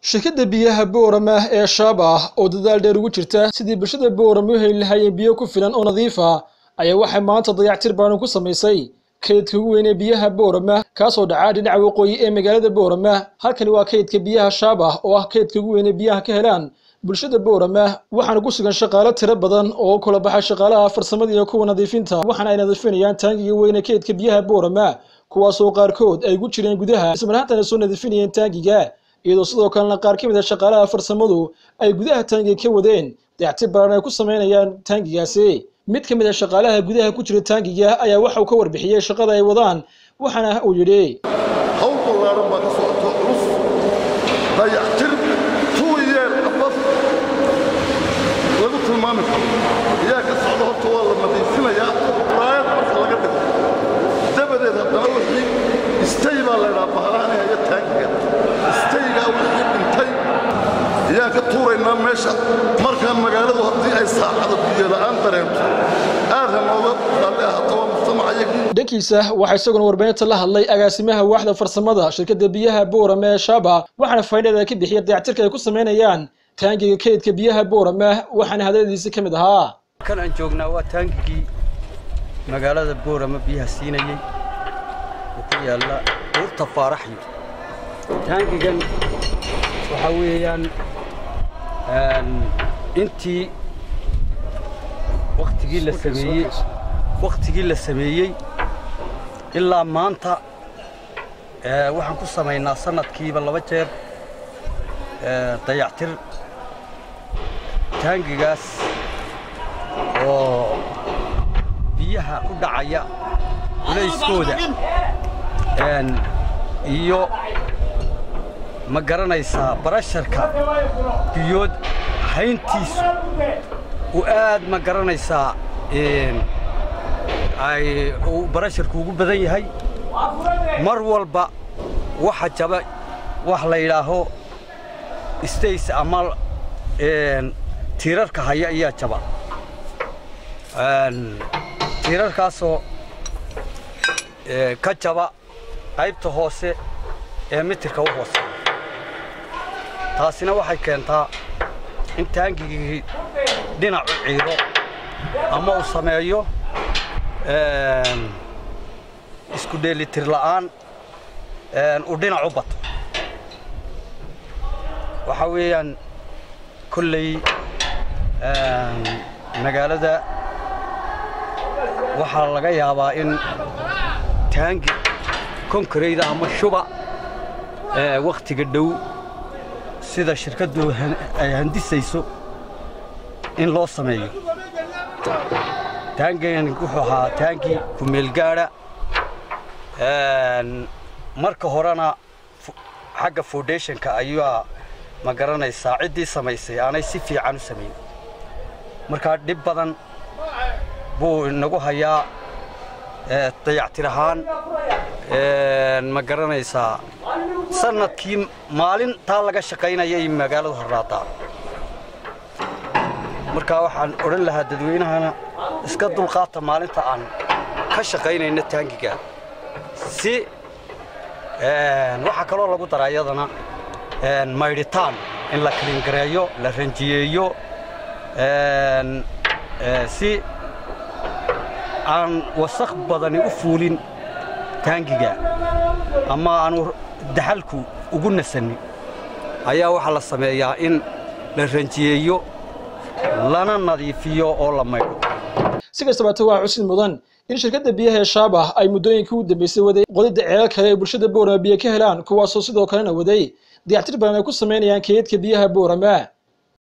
shirkadda biyaha boorama ee shaabah oo dadaal dheer ugu jirta sidii bulshada boorama u heli lahaayeen biyo ku filan oo nadiif ah ayaa waxay maanta dayactir baanan ku samaysay kaydka ugu weyn ee biyaha boorama kaasoo dhacaa dhinaca waqooyi ee magaalada boorama halkani waa kaydka biyaha shaabah oo ah kaydka ugu weyn ee biyaha ka helaan bulshada boorama waxaana ku sugan shaqaalo tiro badan oo kula baxay shaqaalaha farsamada iyo kuwa nadiifinta waxaana ay nadiifinayaan taangiga weyn ee kaydka biyaha boorama kuwaasoo qaarkood ay gu jireen gudaha ismarhaantana soo nadiifinayeen taangiga iyadoo sidoo kalena qaar ka mid a shaqaalaha farsamadu ay gudaha taangiga ka wadeen dayactir baaran ay ku samaynayaan taangigaasi mid ka mid a shaqaalaha gudaha ku jira taangiga ayaa waxa uu ka warbixiyey shaqada ay wadaan waxaana uu yidhi hawl ballaaran baa ka socoto culus dayactir two year abaf lagu tilmaami karo ayaa ka socda horta waa la nadiifinayaa raayad marka laga dhigo dabadeed haddana wixii istay baa laydhaa bahalaani haya taangiga istaygaa wixii dhintay ayaan ka tuuraynaa meesha markaa magaaladu haddii ay saacada biyola'aan dareento aad ha nooga raalli ahaato waa mujtamacayagii dhankiisa waxaa isaguna warbaahinta la hadlay agaasimaha waaxda farsamada shirkadda biyaha boorama ee shaaba waxaana faa'iidada ka bixiyay dayactirka ay ku samaynayaan taangiga kaydka biyaha boorama waxaana hadaladiisi ka mid ahaa kan aan joognaa waa taangigii magaalada boorama biyaha siinayey oo ku yaalla buurta faaraxyo taangigan waxaa weeyaan intii waktigii la sameeyey wakhtigii la sameeyey ilaa maanta waxaan ku samaynaa sanadkiiba laba jeer dayactir taangigaas oo biyaha u dhacaya culayskooda iyo ma garanaysaa barasharka biyood hayntiisu u aad ma garanaysaa ay uu barasharku ugu badan yahay mar walba waxa jaba wax la yidhaaho stays ama tiirarka haya ayaa jaba tiirarkaasoo ka jaba qaybta hoose ee mitirka u hoose taasina waxay keentaa in taangigii dhinacu ciiro ama uu sameeyo isku dheelitir la'aan uu dhinac u bato waxaa weeyaan kolley magaalada waxaa laga yaabaa in taangi konkareyda ama shuba wakhtiga dhow sida shirkaddu ay handisayso in loo sameeyo taangigan wuxuu ahaa taangi kumeelgaadha marka horena xagga foundationka ayaa ma garanaysaa ciddii samaysay aanay si fiican u samayn markaa dhib badan buu inagu hayaa dayactir ahaan ma garanaysaa sanadkii maalintaa laga shaqaynayay magaaladu harraadaa markaa waxaan odhan lahaa dadweynahana iska dulqaata maalinta aan ka shaqaynayno taangiga si waxaa kaloo lagu daraa iyadana maydhitaan in la kalingareeyo la ranjiyeeyo si aan wasakh badani u fuulin taangiga ama aanu daxalku ugu nasanin ayaa waxaa la sameeyaa in la ranjiyeeyo lana nadiifiyo oo la maydho si kastabaate waa xusid mudan in shirkadda biyaha ee shaabah ay muddooyinkii u dambaysay waday qodidda ceelal kale ee bulshada boorama biyo ka helaan kuwaasoo sidoo kalena waday dayactir badan ay ku samaynayaan kaydka biyaha boorama